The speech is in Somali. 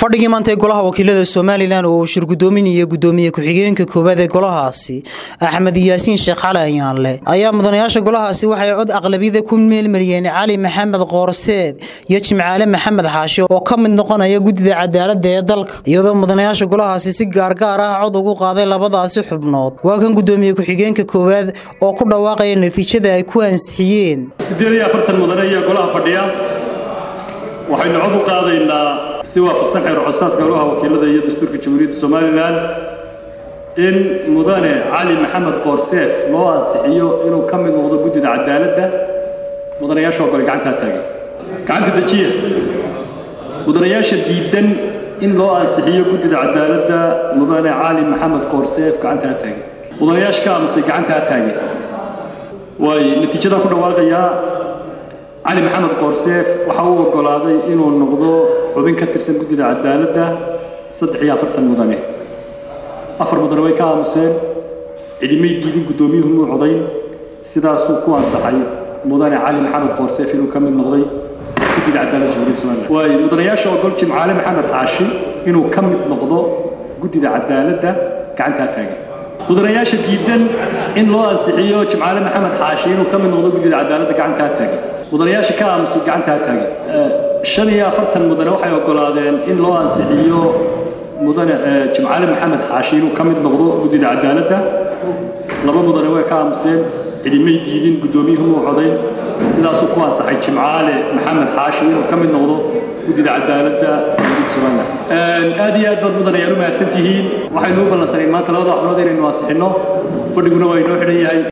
fadhigii maanta ee golaha wakiilada somalilan oo uu shir gudoominaya gudoomiye ku-xigeenka koowaad ee golahaasi axmed yaasiin sheekh cali ayaanle ayaa mudanayaasha golahaasi waxay cod aqlabiyada ku meelmariyeen cali maxamed qoorseed iyo jimcaale maxamed xaashi oo ka mid noqonaya guddida cadaalada ee dalka iyadoo mudanayaasha golahaasi si gaargaar ah cod ugu qaaday labadaasi xubnood waa kan gudoomiye ku-xigeenka koowaad oo ku dhawaaqaya natiijada ay ku ansixiyeen siddeed iyo afartan mudane ayaa golaha fadhiya waxaynu cod u qaadaynaa si waafaqsan xeer codsaadka golaha wakiilada iyo dastuurka jamhuuriyadda somalilan in mudane cali maxamed qoorseef loo ansixiyo inuu ka mid noqdo guddida cadaaladda mudanayaasha ogole gacantaa taagan gacanta dejiya mudanayaasha diidan in loo ansixiyo guddida cadaaladda mudane cali maxamed qoorseef gacantaa taagan mudanayaasha ka aamusay gacantaa taagan waay natiijadaa ku dhawaaqayaa cali maxamed qoorseef waxa uu oggolaaday inuu noqdo xubin ka tirsan guddida cadaaladda saddex iyo afartan mudane afar mudane way ka aamuseen cidimay diidin guddoomiyuhu muu codayn sidaasuu ku ansaxay mudane cali maxamed qoorseef inuu ka mid noqday guddida cadaaladda jamhuuriyadda somaliland waayo mudanayaasha ogol jimcaale maxamed xaashi inuu ka mid noqdo guddida cadaaladda gacantaa taagan mudanayaasha diidan in loo ansixiyo jimcaale maxamed xaashi inuu ka mid noqdo guddida cadaaladda gacantaa taagan mudanayaasha ka aamusay gacantaa taagan shan iyo afartan mudane waxay oggolaadeen in loo ansixiyo mudane jimcaale maxamed xaashi inuu ka mid noqdo guddida cadaaladda laba mudane way ka aamuseen cidimay diidin guddoomiyuhu muu codayn sidaasuu ku ansaxay jimcaale maxamed xaashi inuu ka mid noqdo guddida cadaaladda somaliland aad iyo aad baad mudanayaal u mahadsan tihiin waxaynu u ballansanayn maanta labada xubnood inaynu ansixinno fadhiguna waa inoo xidhan yahay